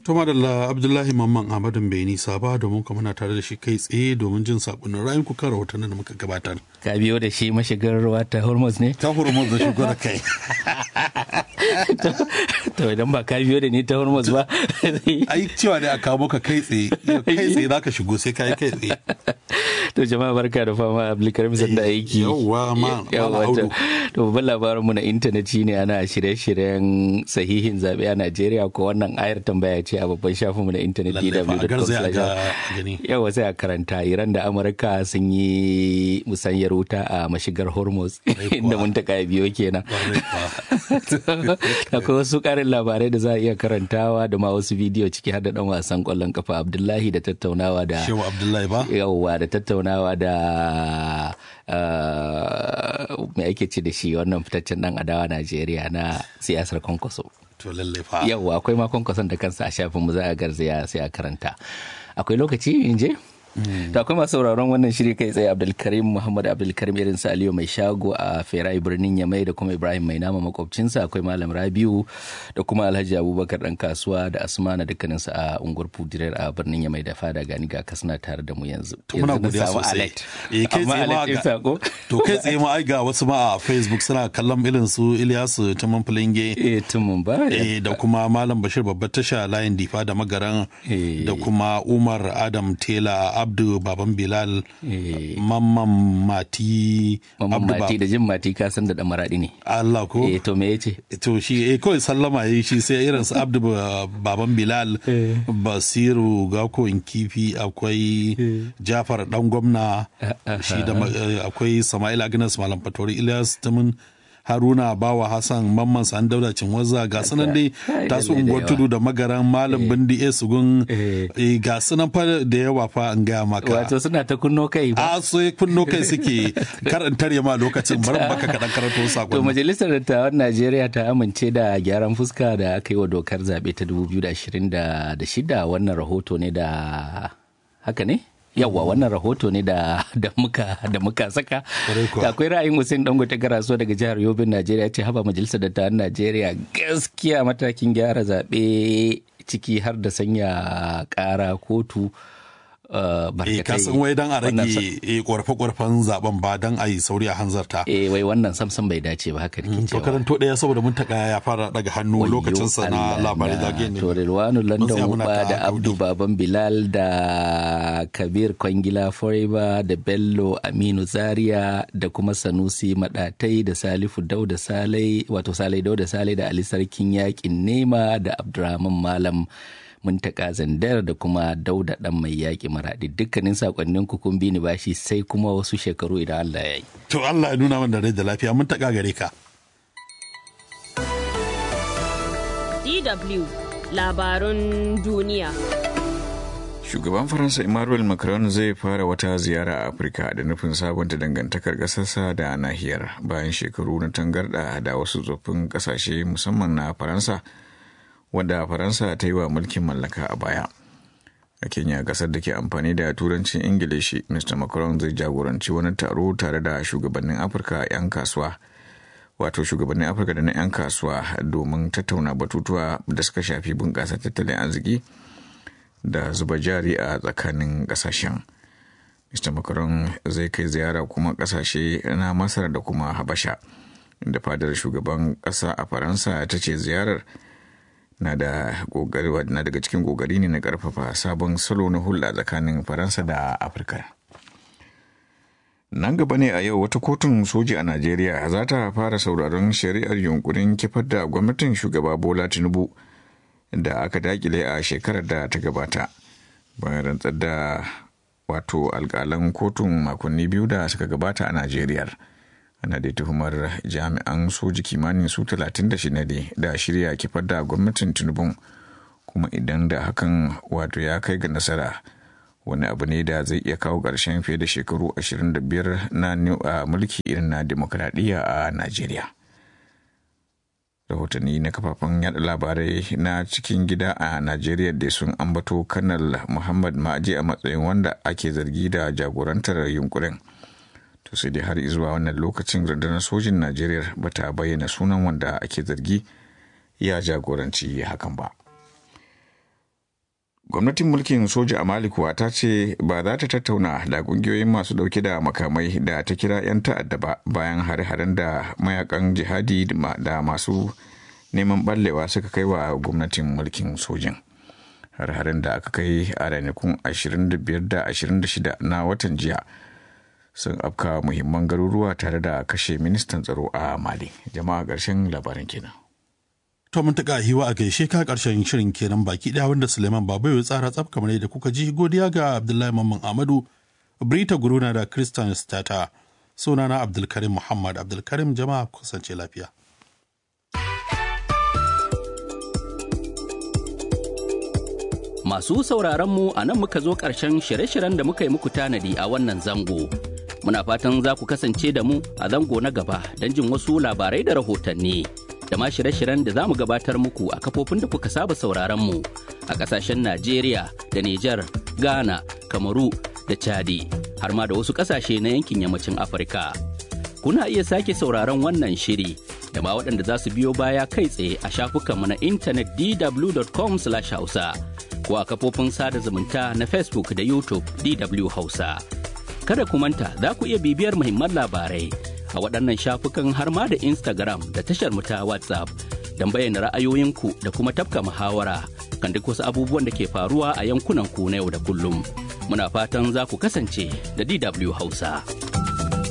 To madalla Abdullahi Mamman Ahmadun bai nisa ba domin kuma muna tare da shi kai tsaye domin jin sakonnin ra'ayin ku kan rahotannin da muka gabatar. Ka biyo da shi mashigar ruwa ta Hormuz ne? Ta Hormuz da shigo da kai. To idan ba ka biyo da ni ta Hormuz ba. Ai cewa ne a kawo maka kai tsaye, kai tsaye za ka shigo sai ka yi kai tsaye. To jama'a barka da fama Abdulkarim sanda aiki. Yawwa ma Yawwa to babban labarin mu na intanet shine ana shirye-shiryen sahihin zabe a Najeriya ko wannan ayar tambaya ce a babban shafin mu na intanet dww.com Yawwa sai a karanta Iran da Amurka sun yi musanyar wuta a mashigar Hormuz inda mun ta biyo kenan. Akwai wasu karin labarai da za a iya karantawa da ma wasu bidiyo ciki har da dan wasan kwallon kafa Abdullahi da tattaunawa da Shehu Abdullahi ba? Yawwa da tattaunawa da mai ake ce da shi wannan fitaccen dan adawa Najeriya na siyasar kwankwaso. To lallai fa. Yawwa akwai ma kwankwason da kansa a shafin mu za a garzaya sai a karanta. Akwai lokaci in je? To akwai masu sauraron wannan shiri kai tsaye Abdulkarim Muhammad Abdulkarim irin sa Aliyu mai shago a Ferai birnin Yamai da kuma Ibrahim mai nama makwabcinsa akwai Malam Rabiu da kuma Alhaji Abubakar dan kasuwa da Asmana dukkanin su a unguwar Fudirar a birnin Yamai da fada gani ga kasna tare da mu yanzu. Muna godiya sosai. Eh kai tsaye ma ga To kai tsaye ma ai ga wasu ma a Facebook suna kallon irin su Ilyasu Tumun Filinge. Eh Tumun ba. Eh da kuma Malam Bashir babbar tasha layin Difa da Magaran da kuma Umar Adam Tela abdu baban bilal mamman mati mamman mati da jin mati ka san da dan maradi ne Allah ko eh to me yace to shi eh kawai sallama yayi shi sai irin su abdu baban bilal basiru gako kifi akwai jafar dan gwamna shi da akwai sama'il agnes malam fatori ilyas tumun haruna bawa hassan mamman san daula cinwaza ga sunan dai tasu unguwar tudu da magaran malam bindi e sugun ga sunan fa da yawa fa an gaya maka wato suna ta kunno kai ba a so kunno kai suke karantar ma lokacin barin baka kaɗan karanto sakon to majalisar dattawan najeriya ta amince da gyaran fuska da aka yi wa dokar zaɓe ta 2026 wannan rahoto ne da haka ne yawwa wannan rahoto ne da da muka da muka saka akwai ra'ayin Hussein Dangote Garaso daga jihar Yobin Najeriya ce haba majalisar dattawan Najeriya gaskiya matakin gyara zaɓe ciki har da sanya ƙara kotu Uh, barkatai. ka san wai dan a rage ƙorafe-ƙorafen zaben ba dan a yi sauri a hanzarta. Eh wai wannan samsam bai dace ba haka nake cewa. To karanto ɗaya saboda mun taka ya fara daga hannu lokacin sa na labarai zage ne. To Rilwanu London Uba da Abdu Baban Bilal da Kabir Kwangila Forever da Bello Aminu Zaria da kuma Sanusi Madatai da Salifu Dauda Salai wato Salai Dauda Salai da Ali Sarkin Yakin Nema da Abdurrahman Malam muntaka zandar da kuma dauda dan mai yaƙi maraɗi dukkanin sakonnin ku kun bi ni bashi sai kuma wasu shekaru idan Allah ya yi. To Allah ya nuna min da rai da lafiya muntaka gare ka. DW labarun duniya. Shugaban Faransa Emmanuel Macron zai fara wata ziyara a Afirka da nufin sabunta dangantakar ƙasarsa da nahiyar bayan shekaru na tangarɗa da wasu tsoffin ƙasashe musamman na Faransa. wanda faransa ta yi wa mulkin mallaka a baya a kenya kasar da ke amfani da turancin ingilishi mr macron zai jagoranci wani taro tare da shugabannin afirka 'yan kasuwa wato shugabannin afirka da na 'yan kasuwa domin tattauna batutuwa da suka shafi bunƙasa tattalin arziki da zuba jari a tsakanin ƙasashen mr macron zai kai ziyara kuma ƙasashe na masar da kuma habasha da fadar shugaban ƙasa a faransa ta ce ziyarar na da kokari na daga cikin kokari ne na karfafa sabon salo na hulɗa tsakanin faransa da afirka nan gaba ne a yau wata kotun soji a najeriya za ta fara sauraron shari'ar yunkurin kifar da gwamnatin shugaba bola tinubu da aka dakile a shekarar da ta gabata bayan rantsar da wato alkalan kotun makonni biyu da suka gabata a najeriya ana da tuhumar jami'an soji kimanin su 36 ne da shirya kifar da gwamnatin tinubu kuma idan da hakan wato ya kai ga nasara wani abu ne da zai iya kawo ƙarshen fiye da shekaru 25 na mulki irin na demokradiyya a najeriya rahotanni na kafafen yada labarai na cikin gida a najeriya da sun ambato kanal muhammad ma'aji a matsayin wanda ake zargi da jagorantar yunkurin to sai dai har zuwa wannan lokacin rundunar sojin najeriya ba ta bayyana sunan wanda ake zargi ya jagoranci hakan ba gwamnatin mulkin soja a mali kuwa ta ce ba za ta tattauna da kungiyoyin masu dauke da makamai da ta kira 'yan ta'adda ba bayan hare-haren da mayakan jihadi da masu neman ballewa suka kai wa gwamnatin mulkin sojin hare-haren da aka kai a ranakun 25 da 26 na watan jiya sun afka muhimman garuruwa tare da kashe ministan tsaro a mali jama'a ƙarshen labarin kenan To mun taka hiwa a gaishe ka karshen shirin kenan baki daya wanda Suleiman Babu ya tsara tsaf kamar yadda kuka ji godiya ga Abdullahi Mamman Ahmadu, Brita Guruna da Christian Stata. Sunana Abdulkarim Muhammad Abdulkarim jama'a kusance lafiya. Masu sauraron mu a nan muka zo ƙarshen shirye-shiryen da muka yi muku tanadi a wannan zango. Muna fatan za ku kasance da mu a zango na gaba don jin wasu labarai da rahotanni. da ma shirye-shiryen da za mu gabatar muku a kafofin da kuka saba sauraron mu a ƙasashen Najeriya da Nijar, Ghana, Kamaru da Chadi har ma da wasu ƙasashe na yankin yammacin Afirka. Kuna iya sake sauraron wannan shiri da ma waɗanda za su biyo baya kai tsaye a shafukanmu na intanet dw.com/hausa ko a kafofin sada zumunta na Facebook da YouTube DW Hausa. Kada ku manta za ku iya bibiyar muhimman labarai a waɗannan shafukan har ma da Instagram da tashar mu ta WhatsApp don bayyana ra'ayoyinku da kuma tafka muhawara kan duk wasu abubuwan da ke faruwa a yankunan ku na yau da kullum. Muna fatan za ku kasance da DW Hausa.